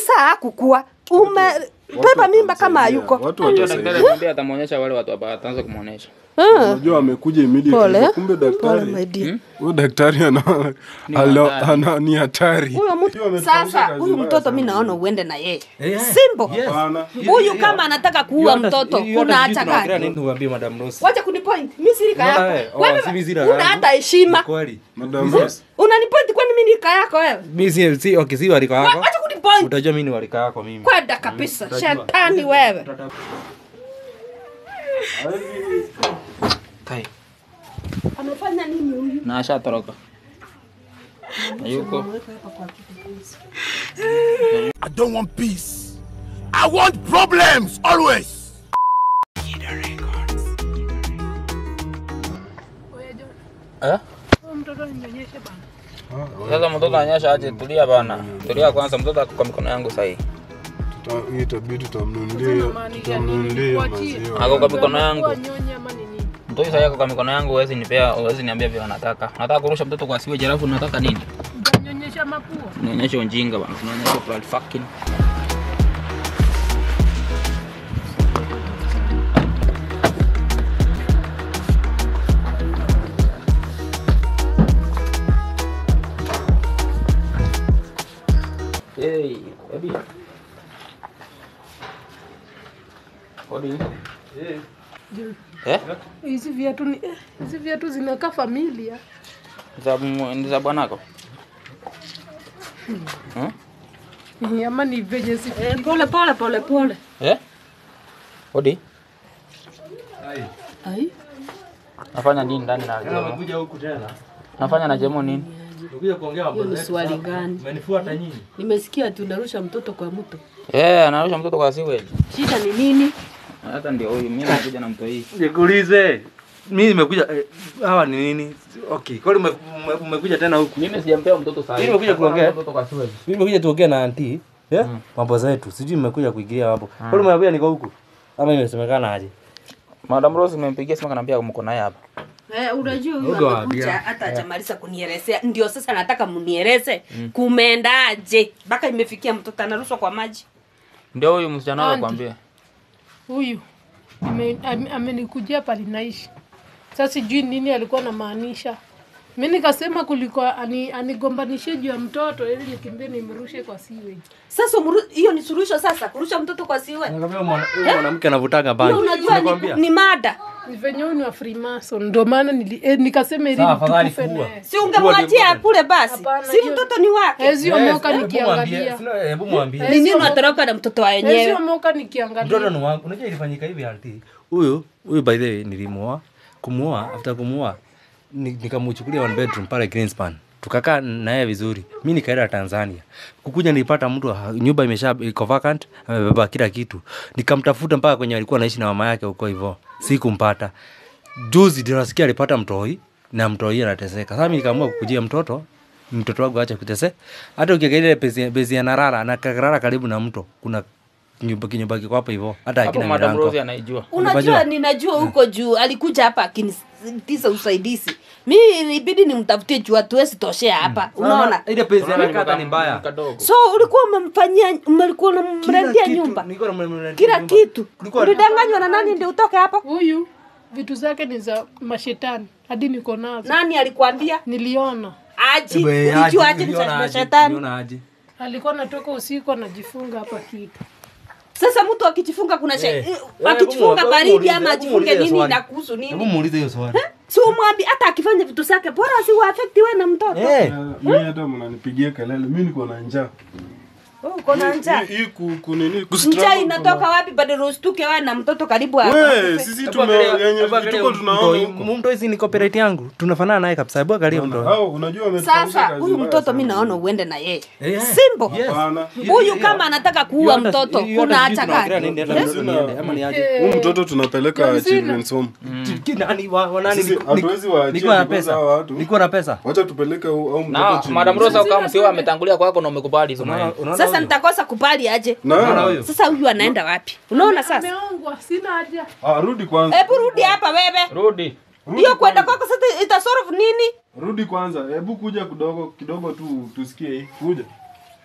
saa hakukua umebeba mimba kama hayuko Watu Unajua watasaidia. daktari alimwambia atamuonyesha wale watu hapa ataanza kumuonyesha. Ah, Unajua amekuja immediately. Pole. Kumbe pole daktari. my dear. Huyo daktari ana Ni alo- hatari. ana ni hatari. Huyo mtu- Hiyo ametufanyisha sasa kazi huyu mbaya mtoto sana. mi naona uende na yeye Eh, simple yes. Hapana. huyu kama anataka kuua mtoto kuna hata gani Niwaambie Madam Rose. wacha kunipoint mi sirika Unaona yako wewe? Oh, wewe si mimi sina una yangu. hata heshima Kweli. Madam Rose. unanipoint kwani mi nika yako wewe Mimi si si okay si walika Wa- yako. wacha kunipoint Utajua mimi ni walika yako mimi. kwenda kabisa shetani wewe Kai. amefanya nini huyu Na ashatoroka. Hayuko. I don't want peace. I want problems always. Eh? Sasa mtoto anyesha aje, tulia bana. Tulia kwanza, mtoto ako kwa mikono yangu sasa hii. Tuta- hii itabidi tutamnunulia tutamnunulia maziwa. Ako kwa mikono yangu. Nyonyi ama ni nini? Mtoto sasa yako kwa mikono yangu, huwezi nipea, huwezi niambia vile unataka. Unataka kurusha mtoto kwa siwe jarafu, unataka nini? Utanyonyesha mapua. Unaonyesha ujinga bana. Unaonyesha blood fucking. Hey, baby. Odi. Eh? Hizi viatu ni eh, hizi viatu zinakaa familia. Za ni za bwanako? Hmm? Eh, Ama ni venye si Eh, pole pole pole pole Eh? Odi. Ai. Nafanya nini ndani na Jemo? Nimekuja huku tena. Nafanya na Jemo nini? Nimekuja kuongea mambo hiyo ni zetu swali sasa. gani Umenifuata nyinyi. nimesikia tunarusha mtoto kwa mto Eh, anarusha mtoto kwa sewage. shida ni nini Hata ndio huyu mimi nakuja na mto hii. Nikuulize. Mimi nimekuja eh, hawa ni nini? Okay. Kwani ume- ume- umekuja tena huku? Mimi sijampea mtoto saa hii. Mimi nimekuja kuongea. Mtoto kwa sewage. Mimi nimekuja tuongee na auntie. Yeah? Mambo zetu. Sijui nimekuja kuingilia hapo. Kwani umeambia niko huku? Ama imesemekana aje? Madam Rose nimempigia simu kanaambia mko naye hapa. Eh, unajua Uga huyu wa amekuja bia. hata hajamaliza kunielezea ndio sasa nataka munieleze kumeendaje mpaka imefikia mtoto anarushwa kwa maji Ndio huyu msichana wako Auntie. kwambia. huyu ame- ame- amenikujia pale naishi. Sasa sijui nini alikuwa anamaanisha. Mi nikasema kuliko ani, anigombanishe juu ya mtoto ili nikimbie nimrushe kwa sewage. sasa umru- hiyo ni suluhisho sasa kurusha mtoto kwa siwe Nakwambia mwana- huyu mwanamke anavutaga bangi. unajua ni, Nakwambia. ni mada Ni venye huyu ni wa Freemason ndio maana nili, eh, nikasema ili Sawa, afadhali tukufe kuua. naye. si ungemwachia kule basi Hapana, si hiyo- mtoto ni wake Hezi Yes, omoka hebu mwambie. nikiangalia. Sina- Hebu mwambie. ni nini unatoroka na mtoto wa Hezi wenyewe omoka mtoto nikiangalia. ni wangu unajua ilifanyika hivi anti huyu huyu by the way nilimuoa kumuoa after kumuoa ni- nikamuchukulia one bedroom pale Greenspan tukakaa naye vizuri mi nikaenda tanzania kukuja nilipata mtu ha- nyumba imesha iko vacant amebeba kila kitu nikamtafuta mpaka kwenye alikuwa naishi na mama yake huko hivyo sikumpata juzi ndio nasikia alipata mtoi na mtoi anateseka sasa mi nikaamua kukujia mtoto mtoto wangu acha kutese hata ukiangalia ile bezi bezi ya narara na karara karibu na mto kuna kinyumba kinyumba kiko hapo hivyo hata Hapo hakina Madam milango Rose anaijua. unajua Unajua? ninajua huko juu alikuja hapa akinitisa usaidizi mi ilibidi nimtafutie juu hatuwezi toshea hapa unaona ile pezi Unaona anakata ni ni mbaya Kadogo. so ulikuwa umemfanyia ulikuwa unamrendia nyumba Nilikuwa namrendia kila nyumba. kitu Kulikuwa- ulidanganywa na nani ndio utoke hapo Huyu vitu zake ni za mashetani hadi niko nazo. nani alikwambia Niliona aji Ebe, aje, ulijua aje ni niliona za aje, shetani niliona aje. alikuwa anatoka usiku anajifunga hapa kitu. sasa mtu akijifunga kuna she... Eh, eh, eh, akijifunga hebu baridi muulize, ama hebu ajifunge muulize nini swali. inakuhusu Hebu nini muulize hiyo swali si umwambi hata akifanya vitu zake bora si uafekti we na mtoto Eh, mi hata mnanipigia kelele mi niko na njaa Oh, uko na njaa Hii- hii ku- kunini njaa kustruggle inatoka wapi bado ustuke wewe na mtoto karibu kuna- hapa We, sisi hebu tume angalia- yenye hebu angalia tuko mtoi. tunaona huko Mtoi si ni copyright yangu tunafanana naye kabisa hebu angalia mtoi Hao, unajua wametufanyisha sasa kazi huyu mbaya mtoto sana. mi naona uende na yeye Eh, simple yes. Hapana. huyu kama anataka kuua mtoto kuna hata gani Huyu mtoto tunapeleka children's home Sisi hatuwezi waachia nikuwa na because pesa hawa watu- nikuwa na pesa wacha tupeleke au au Na mtoto Madam children's Rose kama msio ametangulia kwako na umekubali hizo Unaona- maneno. unaona sasa huyo? nitakosa kupali aje Unaona na huyo? sasa huyu anaenda wapi unaona sasa Ameongwa, sina haja. ah, rudi kwanza hebu rudi hapa wewe Rudi. Rudi hiyo kwenda kwanza. kwako sasa itasolve nini rudi kwanza hebu kuja kidogo kidogo tu tusikie hii kuja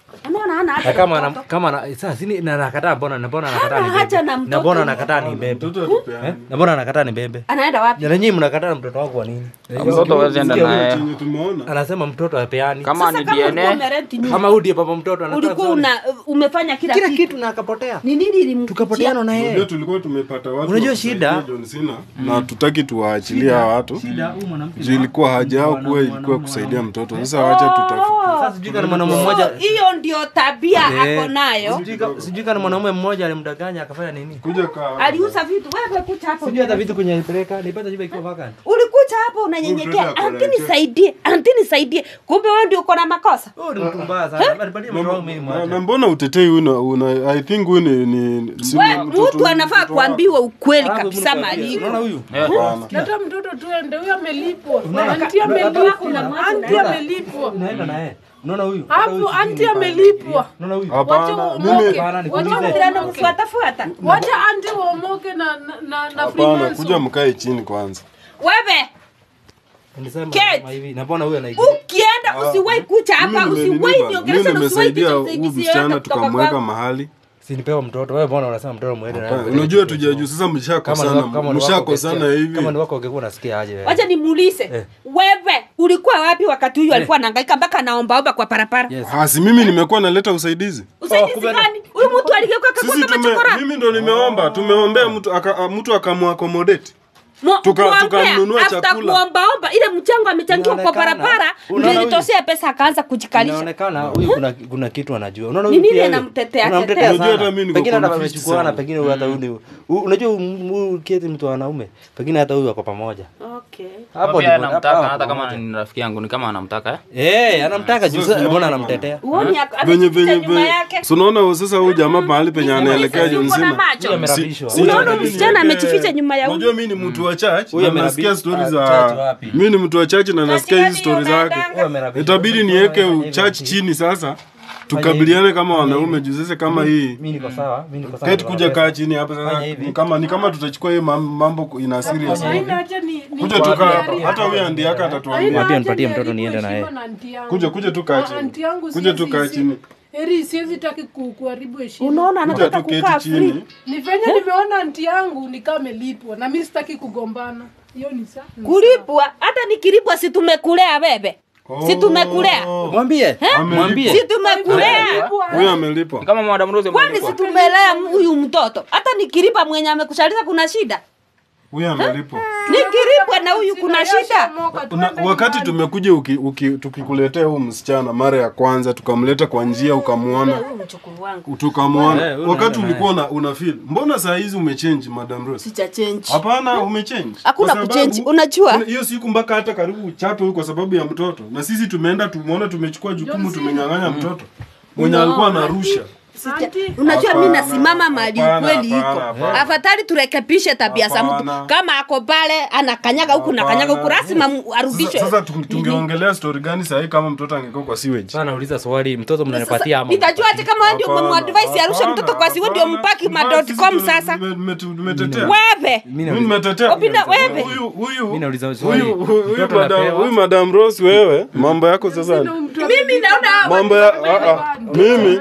unaona hana Na haja kama na na, mtoto. kama na, sasa sini na nakataa mbona na mbona nakataa Hana ni haja bebe. na Na mtoto. mbona nakataa ni bebe. Mtoto atupeane. Eh? Na mbona nakataa ni bebe. anaenda wapi Na nyinyi mnakataa na mtoto wako wa nini? mtoto huwezi enda Sikia naye chenye tumeona. Anasema mtoto apeani. kama sasa ni kama ulikuwa DNA umerenti nyumba Kama huyu ndiye baba mtoto anataka. ulikuwa una umefanya kila, kila kitu kitu na akapotea. ni nini ilimkuchia Tukapoteana na Unajua yeye. tulikuwa tumepata watu Unajua wa shida? kusaidia John Cena na tutaki tuwaachilie hawa watu. Shida huyu mwanamke. Juu ilikuwa haja yao kuwa ilikuwa kusaidia mtoto. Sasa wacha tutafuta. Sasa sijui kama mwanaume mmoja So, hiyo ndio tabia Eh, ako nayo Sijui kama- sijui kama mwanaume mmoja alimdanganya akafanya nini. Kuja kaa. aliuza vitu wewe kucha hapo Sijui hata vitu kwenye alipeleka, nilipata nyumba ikiwa vacant. ulikuja hapo unanyenyekea Mtoto anti akuletea. nisaidie anti nisaidie kumbe wewe ndio uko na makosa Oh, ni mtu mbaya sana. Alipatia mtoto wangu mimi Na, mwacha. na mbona utetei una, una I think huyu ni, ni si We, mtoto- mtu anafaa mtoto kuambiwa ukweli Alafu kabisa mnikwambie, maliko Unaona huyu? Hapana. Leta mtoto tuende, huyo amelipwa. Unaona- Anti Hapa- amelipwa. Anti amelipwa. Unaenda na yeye. Unaona huyu? Hata huyu Hapo sijui anti ni amelipwa. Unaona huyu? Wacha Hapana, uomoke. mimi Hapana, nikuulize. Wacha Ndio uomoke. anamfuatafuata Wacha anti uomoke na na na, na hapana, Freemason. kuja mkae chini kwanza. wewe Nilisema Kate. kama hivi. Na mbona huyu anaigia? ukienda usiwahi kucha hapa Mimi usiwahi nimelipa. niongelesha Mimi na usiwahi nimesaidia kucha huyu usaidizi msichana yoyote kutoka tukamweka kwangu. mahali. Si nipewa mtoto. Wewe mbona unasema mtoto muende na Hapana, yeye? Unajua tujajua sasa Kama ni mshakosana. wako- kama ni wako Mshakosana ungesikia- hivi. Kama ni wako ungekuwa unasikia aje wewe? wacha nimuulize Eh. wewe ulikuwa wapi wakati huyu alikuwa anahangaika mpaka anaombaomba kwa parapara Yes. Ah, si mimi nimekuwa naleta usaidizi. usaidizi kumbe- gani huyu mtu aligeuka Sisi akakuwa kama tume, chokora mimi ndo nimeomba, tumeombea mtu aka, a- mtu akamuaccommodate. Mo- Tuka- kuombea, tukamnunua after chakula. kuombaomba ile mchango amechangiwa kwa Inaonekana- barabara Unaona ndio huyu? ilitoshea pesa akaanza kujikalisha Inaonekana huyu kuna kuna kitu anajua. Unaona Ni huyu nini pia huyu? anamtetea- Unamtetea tetea? Unajua sana. hata mimi niko Pengine hata confused amechukuana, sana. pengine huyu hata huyu ni- u- unajua huyu- huyu keti mtu wa wanaume. Pengine hata huyu wako pamoja. okay. Hapo pia ndipo- anamtaka hapo hata wako kama pamoja. ni rafiki yangu ni kama anamtaka eh Eh, anamtaka juu Sasa sasa mbona tunaona anamtetea? uoni ak- Venye amejificha venye nyuma venye. yake Si unaona sasa huyu jamaa mahali penye anaelekea Sisi John uko na Cena. macho Huyu amerabishwa. Si- Unaona si- msichana niweke- amejificha nyuma ya huyu. Unajua mimi ni mtu wa church Huyu na amerabi- nasikia stori ah, za church wapi? mimi ni mtu wa church na nasikia hizi stori zake. Huyu amerabishwa. Itabidi Fanya niweke hivi, church ati- chini sasa. Tukabiliane kama wanaume juu sasa kama hii Mimi niko sawa, mimi niko sawa. Keti kuja kaa chini hapa Fanya sasa hivi. ni kama ni kama tutachukua hiyo mam- mambo ina serious. Haina acha ni ni Kuja tukaa hapa. Hata huyu andi yake atatuambia. Mwambie Haina nipatie haja mtoto niharibu niende na yeye. heshima na anti yangu. Kuja kuja tu kaa Na chini. anti yangu Kuja tu siwezi- kaa si- chini. Eri siwezi taki ku- kuharibu heshima. unaona Kuja anataka tu keti kukaa free chini. Ni venye nimeona anti yangu ni kama amelipwa na mimi sitaki kugombana. Hiyo ni sawa. kulipwa hata nikilipwa si tumekulea bebe si tumekulea Mwambie. Mwambie. si tumekulea Huyu amelipwa. Ni kama madam Rose kwani amelipwa. si tumelea huyu mtoto hata nikilipa mwenye amekushaliza kuna shida Huyu amelipwa. nikilipwa na huyu kuna shida Una, wakati tumekuja uki, uki, tukikuletea huyu msichana mara ya kwanza tukamleta kwa njia ukamwona huyu mchukuru wangu tukamwona Eh, huyu wakati unaenda ulikuwa una, una feel mbona saa hizi umechange madam Rose sicha change hapana umechange Hakuna Kwa kuchange, sababu- unajua? una- hiyo siku mpaka hata karibu uchape huyu kwa sababu ya mtoto na sisi tumeenda tumeona tumechukua jukumu tumenyang'anya mtoto mwenye alikuwa anarusha Anti, unajua mi Hapana, nasimama mali hapana, ukweli iko hapana, hapana. afadhali turekebishe tabia za mtu Hapana. kama ako pale anakanyaga huku na kanyaga huku Hapana. lazima mu- sasa, arudishwe sasa tu- tungeongelea story gani sahii kama mtoto angekuwa kwa sewage Sasa nauliza swali, mtoto mnanipatia ama? nitajua ati kama wewe ndio Hapana, umemwadvise arushe hapana, mtoto kwa siwe ndio hapana. mpaki Mbona ma.com sisi sasa tume- tume- tumetetea wewe Mimi Mimi nauliza- nimetetea. Opina, wewe. Huyu huyu Mimi nauliza swali. huyu huyu Mtoto madam anapewa? huyu madam Rose wewe mambo yako sasa mimi naona mambo ya ah, ah, mimi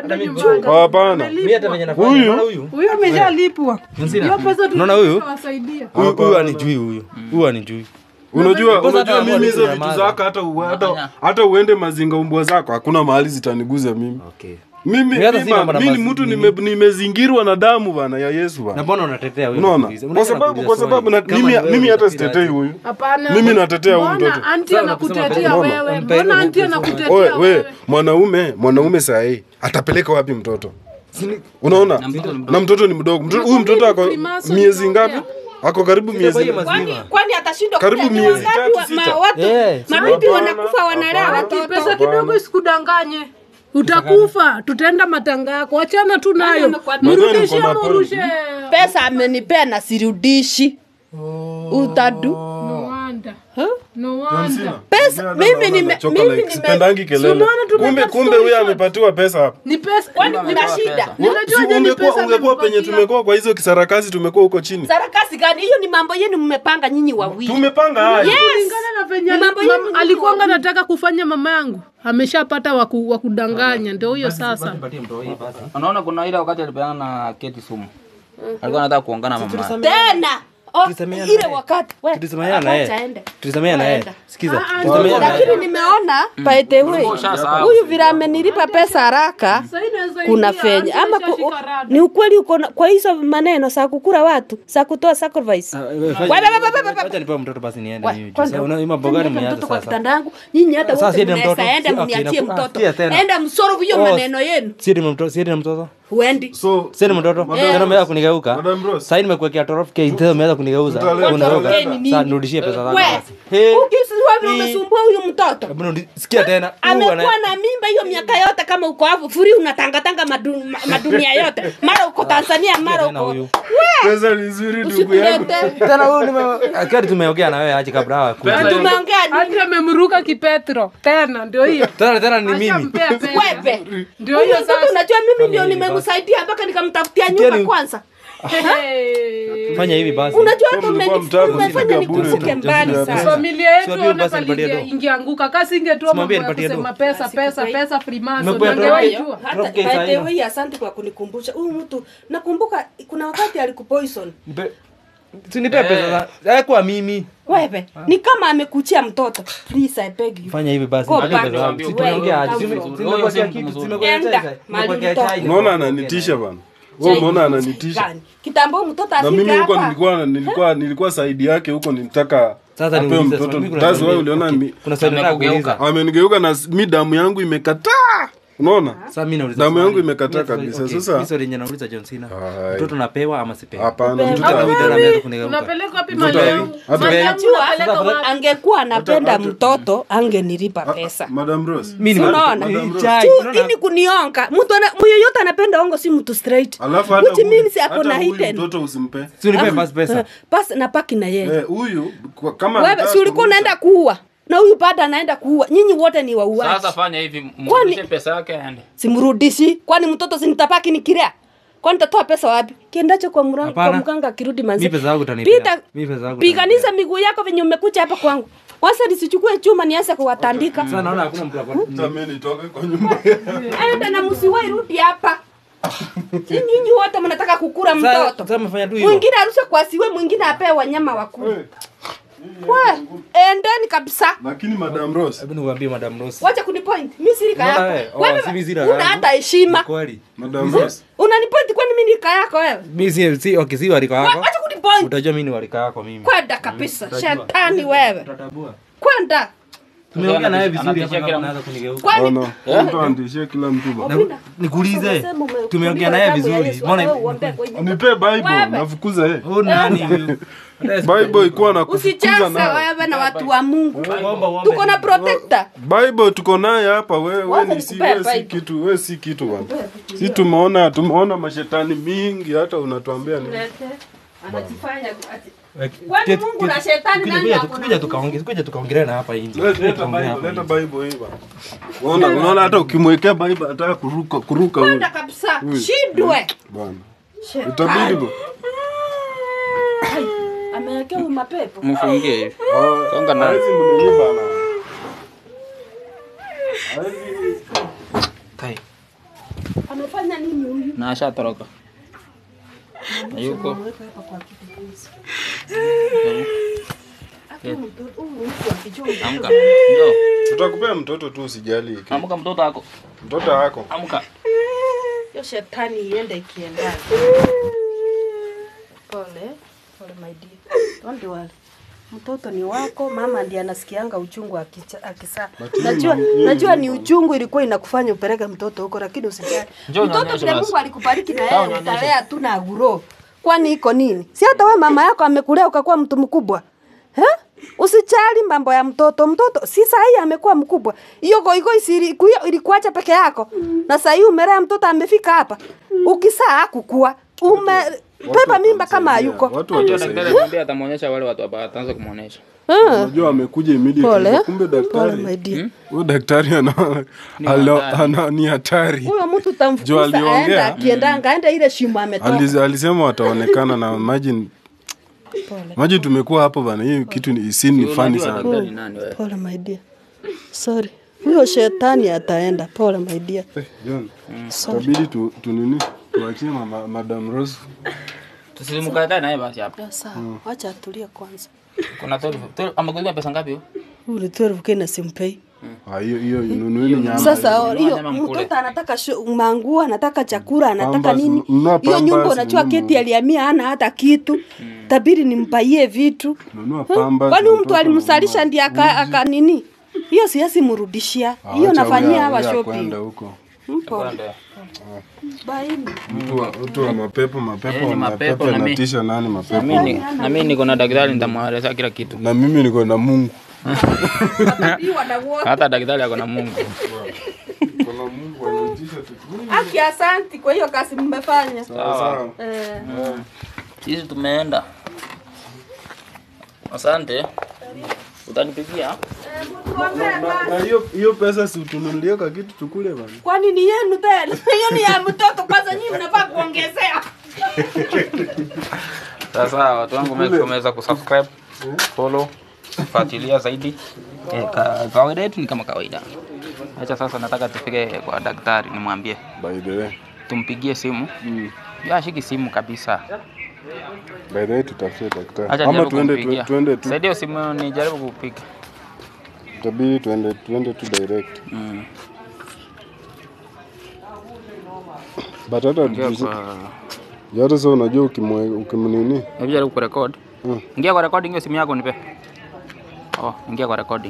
hapana Mimi hata venye nafanya, Huyu- unaona huyu? huyo ameshalipwa. Msina. Hiyo pesa Unaona huyu? tutawasaidia. Huyu huyu anijui huyu. Huyu anijui. unajua Kwanza unajua hata mimi hizo watu vitu nyamaza. zako hata u- hata hata uende mazinga umbwa zako hakuna mahali zitaniguza mimi Okay. mimi Mimi hata si mimi mambo na mimi ni mazi- mtu nini. nime- nimezingirwa na damu bana ya Yesu Na bana mbona unatetea huyu? unaona Unaanza kwa sababu kuuliza kwa swali. sababu na, Kama mimi ni wewe mimi hata utafikiri sitetei aje? huyu Hapana. Mimi natetea huyu Mbona mtoto. Anti Sawa, anakutetea nakusema wewe. mpe- Mbona anti mpe- anakutetea Oe, we wewe? mwanaume mwanaume sahii atapeleka wapi mtoto unaona mtoto ni mdogo. na mtoto ni mdogo Mtoto- huyu mtoto ako Freemason miezi inaongea. ngapi ako karibu miezi kwa hiyo mazi- kwani Mzima. kwani atashindwa Karibu kulea? Ni miezi wangapi tatu, wa- sita. ma- watu Eh, mabibi hapana, wanakufa wanalea hapana. watoto Pesa kidogo isikudanganye. Utakufa, tutaenda matanga yako. Achana tu nayo. amekwambia? Mrudishie Nadhani ama mko urushe. pesa amenipea na sirudishi utadu Mwanda. Huh? No John wonder. Cena. Pesa, Hata mimi naona nime- nachoka mimi like, nime- sipendangi kelele. unaona tumeka Kumbe kumbe story huyu short. amepatiwa pesa hapa. Ni pesa. Kwani Ni- kuna Nimepewa shida? pesa. Ninajua Si je ni ungekuwa pesa ungekuwa penye amempatia. tumekuwa kwa hizo kisarakasi tumekuwa huko chini. sarakasi gani hiyo ni mambo yenu mmepanga nyinyi wawili Tumepanga haya. kulingana na venye Ni mambo ali- yenu mam- nyinyi alikuwanga wawili. nataka kufanya mama yangu ameshapata waku, wakudanganya ndio huyo sasa Nipatie mtoto hii basi. unaona kuna ile wakati alipeana na keti sumu alikuwa anataka kuongana na mama tena Oh, Tulisameheana ile naye. wakati we, Tulisameheana na acha yeye. aende. Tulisameheana na yeye. Enda. Sikiza. Ah, ah, Tulisameheana na lakini yeye. nimeona by the way ushasahau. huyu vile amenilipa pesa haraka Sasa inaweza kuna ingia, fenya hata ama ku, ishashika rada. ni ukweli uko na- kwa hizo maneno za kukura watu za kutoa sacrifice Ah, Wewe, wewe, wewe, wewe, wewe, wewe. Acha nipewe mtoto basi niende We, mimi. kwanza, Sasa una mambo gani niweke mmeanza mtoto kwa sasa? kitanda yangu nyinyi hata Sasa wote siende mnaweza mtoto. enda Si- okay, mniachie naku- ah, mtoto sikia tena. enda msoro hiyo Oh, maneno yenu Siende mtoto, siende mtoto. huendi So Siende mtoto. Tena umeanza kunigeuka. Madam Rose. Sasa nimekuwekea torof K tena umeanza kunigeuza. Tutaleta, Unageuka. tutaleta. Nini? Sasa nirudishie pesa zangu we basi. Hey. ukisiwa vile Hii. umesumbua huyu mtoto Hebu nirudi- Sikia tena. Huyu amekuwa ana- na mimba hiyo miaka yote kama uko hapo furi unatangatanga madu, ma- madunia yote mara uko tanzania mara tena uko huyu. pesa ni nzuri ndugu yangu. usikulete Tena huyu nime akari tumeongea na wewe aje kabla hawa kuja. Pesa- tumeongea nini hadi amemruka kipetro tena ndio hiyo Tena tena ni mimi. Ashampea pesa. wewe ndio huyu hiyo mtoto sasa unajua mimi ndio hivi nimemsaidia mpaka nikamtafutia Sikia nyumba ni- kwanza Hey. Fanya hivi basi. unajua hata Kama mlikuwa umeni- mtaka umefanya kusikia bure nikumbuke tu, mbali just sana ya familia yetu Siwapie ona basi nipatie pali do. ingeanguka kasi ingetoa mambo Simwambie ya nipatie kusema do. pesa pesa pesa frimaso Nimekuwa nangewahi do. jua hata Drop case by the haina. way asante kwa kunikumbusha huyu mtu nakumbuka kuna wakati alikupoison Nipe- Usinipe pesa za. Eh, kwa mimi. wewe ni kama amekuchia mtoto please i beg you Fanya hivi basi. Go nipe back. pesa zangu. Si Wewe, tumeongea aje? come Sime- from. Simekuwekea Huyo si kitu, mtu simekuwekea Enda, chai. mahali Nimekuwekea mtoto. chai. Unaona ananitisha bana. Wewe umeona ananitisha. Gani? kitambo mtoto Na mimi afike huko hapa nilikuwa nilikuwa nilikuwa saidi yake huko nilitaka Sasa apewe niulize mtoto. swali, kuna That's swali- why uliona okay, mi- kuna swali nataka Amekugeuka. kuuliza. amenigeuka na s- mi damu yangu imekataa. Unaona? Sasa mimi nauliza Damu swali. yangu imekataa Mimi swali- kabisa. okay, Sasa- mimi swali yenye nauliza John Cena. Ai. Mtoto napewa ama sipewi? Hapana, Upewe. mtoto Hata ana- mimi tena ameanza kunigeuka. unapeleka wapi Mtoto mali ali- yangu hata- mali yangu Unajua, unapeleka sasa- wapi angekuwa anapenda hata- mtoto angenilipa pesa Madam Rose. Mimi Si ni- unaona? ni Madam chai, tu unaona? ini kunionga mtu ana- myoyote anapenda ongo si mtu straight Alafu hata which huyu- means ako hata na huyu hidden mtoto usimpe. Si unipe basi pesa. basi napaki na yeye Eh, huyu kwa- kama wewe anataka si ulikuwa kurusha- unaenda kuua na huyu bado anaenda kuua nyinyi wote ni wauaji sasa fanya hivi mrudishe pesa yake aende simrudishi kwani mtoto sinitapaki nikirea kwani tatoa pesa wapi kiendacho kwa, mra- kwa Hapana. mganga akirudi manzi Mimi pesa yangu utanipea. Pita- Mimi pesa yangu piganisha miguu yako venye umekucha hapa kwangu kwanza nisichukue chuma nianze kuwatandika Sasa naona hakuna mtu ako- Hata mimi nitoke kwa nyumba. enda na msiwai rudi hapa Si nyinyi wote mnataka kukura Sasa- mtoto sasa umefanya tu hivyo. mwingine arushe kwa siwe mwingine apewe wanyama wakuu Eh, we endeni kabisa Lakini Madam Rose, Hebu niwaambie Madam Rose. wacha kunipoint mi sirika Unaona yako wewe? Oh, Wewe si mimi sirika una yangu. hata heshima Ni Kweli. Madam Rose. unanipoint kwani mi nirika yako wewe Mimi si si okay si warika Wa- yako. wacha kunipoint Utajua mimi ni warika yako mimi. kwenda kabisa Utajua. shetani wewe Utatambua. kwenda Tumeongea naye vizuri Anatishia hapa kila naanza kunigeuka. kwani Bwana, mtu andishie kila mtu bwana. Opinda. Nikuulize. Umesema ume- Tumeongea umeandikwa naye kitabu ya vizuri. Yesu, Mbona wewe uombee kwa hiyo. Nipe Bible, Wewe. nafukuza yeye. huyu nani huyu? Bible ikuwa na kufukuza usicheze nayo. wewe na watu wa mungu Omba uombe. tuko na protector Bible tuko naye hapa wewe wewe Wacha ni si nikupee wewe si Bible. kitu wewe si kitu bwana. Si tumeona tumeona mashetani mingi hata unatuambia ni anajifanya ati- Weki- Kwani keti- Mungu keti- na shetani kuja- nani kuja- ako na kuja tukaongea kuja tukaongelea na hapa nje. Leta Kuja tukaongelea Bible, hapa leta nje. Bible hii bwana. Unaona unaona hata ukimwekea Bible ataka kuruka kuruka huyu. kwenda kabisa Huyu. shidwe Bwana. Shetani. Itabidi bwana. amewekea huyu mapepo mfungie hivi Ah, Songa na- hawezi mnini bwana. Hawezi Kai. amefanya nini huyu na ashatoroka yuko Ameweka hapa kwa kitu please. Hata mtoto- huyu mtu akijua amka njoo tutakupea mtoto tu usijali. amka mtoto wako Mtoto wako. amka hiyo shetani iende ikiendana pole pole my dear don't worry mtoto ni wako mama ndiye anasikianga uchungu akicha- akisaa najua najua ni uchungu ilikuwa inakufanya upeleke mtoto huko lakini usijali Njoo mtoto nionyeshe vile basi. mungu alikubariki na Sawa, yeye nionyeshe. utalea tu na aguro kwani iko nini si hata we mama yako amekulea ukakuwa mtu mkubwa eh? Usijali mambo ya mtoto. Mtoto si sahi amekuwa mkubwa. Hiyo goigo ilikuacha peke yako. Na sahi umelea mtoto amefika hapa. Ukisaa hakukua. Ume beba mimba kama hayuko Watu Unajua watasaidia. daktari alimwambia atamuonyesha wale watu ambao ataanza kumuonyesha. Unajua amekuja immediately. pole Kumbe pole daktari. my dear Huyo daktari ana alo- ana ni hatari. huyo mtu Juu utamfukuza aliongea. aenda akiendanga aenda ile shimo ametoka Aliz- Alisema wataonekana na imagine Imagine tumekuwa hapo bana, hii kitu ni scene ni funny Unajua sana. daktari ni nani wewe? pole my dear sorry huyo shetani ataenda pole my dear John, sorry itabidi tu, tu nini tuachie mama, Madam Rose. Tusimkatae naye basi hapa. Ya, sawa wacha atulie kwanza Kuna 12. 12 amekulipa pesa ngapi huyo? huyu ni 12 kena simpei Ah, hiyo hiyo nunueni nyama. sasa Nunua hiyo nyama mkule. mtoto anataka shu- manguo anataka chakula anataka Pampers, nini nunua hiyo nyumba pampers, unachua nunua- keti aliamia ana hata kitu tabiri nimpaie vitu Nunua pamba. kwani huyu mtu alimsalisha ndiye aka, aka nini hiyo siasi mrudishia hiyo nafanyia hawa shopping kwenda huko. mpo baini Mtu wa mtu wa mapepo mapepo Eh, ni mapepo mapepo na mi- natisha nani Na mapepo. mimi ni- na mimi niko na daktari nitamwelezea kila kitu. Na mimi niko na Mungu. Hata daktari ako na Mungu. Kuna Mungu ananitisha tu. aki asanti kwa hiyo kazi mmefanya Sawa. eh. Sisi tumeenda. Asante. Utanipigia? Na hiyo hiyo pesa si utununulie ka kitu tukule bana. kwani ni yenu tena hiyo ni ya mtoto kwanza nyinyi mnafaa kuongezea Sasa watu wangu make sure mmeweza kusubscribe, follow, fuatilia zaidi. Eh, ka- kawaida yetu ni kama kawaida. Acha sasa nataka tufike kwa daktari nimwambie By the way. tumpigie simu. Yeye ashiki simu kabisa. By the way tutafute daktari. Acha Ama nijaribu tuende kumpigia. tu, tuende tu. Saidia simu nijaribu kupiga. Itabidi tuende tuende tu direct. Mm. But hata Ingia juzi- kwa hata sasa unajua ukimwe ukimnini Hebu jaribu kurekod. Mm. Ingia kwa recording hiyo simu yako nipe. Oh, ingia kwa recording.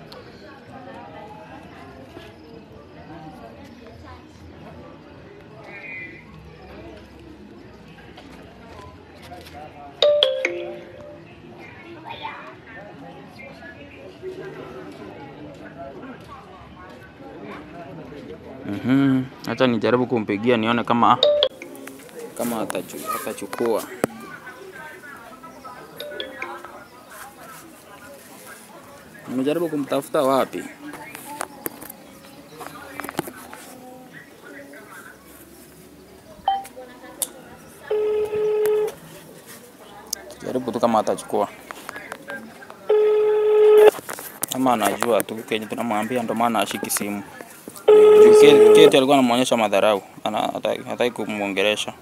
Mhm. Acha nijaribu kumpigia nione kama kama atachu- atachukua. Nimejaribu kumtafuta wapi? Jaribu tu kama atachukua. Kama anajua tu kenye tunamwambia ndo maana ashiki simu. Juu Ke- Kate alikuwa anamuonyesha madharau, ana hataki hataki kumwongelesha.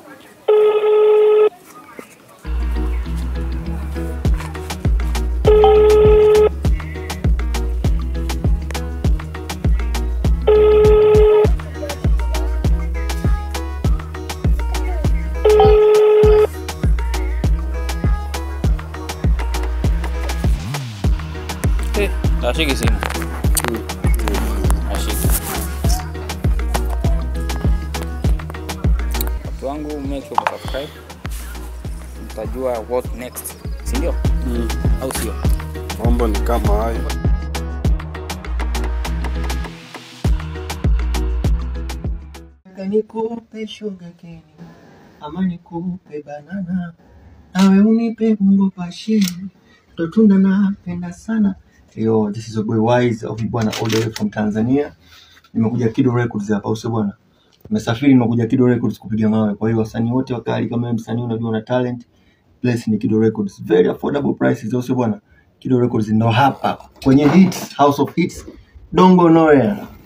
Eh, ashiki simu. Ashiki. Watu wangu make sure subscribe. Mtajua what next. Si ndio? Au sio? mambo ni kama hayo. Nataka nikupe sugar cane ama nikupe banana, nawe unipe mungo pashini, ndo tunda napenda sana. Yo, this is your boy Wise of bwana all the way from Tanzania. Nimekuja Kido Records hapa, usio bwana. Nimesafiri nimekuja Kido Records kupiga mawe. Kwa hiyo wasanii wote wakali, kama wewe msanii unajua una talent, place ni Kido Records. Very affordable prices, usio bwana. Kido Records ndo hapa kwenye hits, house of hits. Don't go nowhere.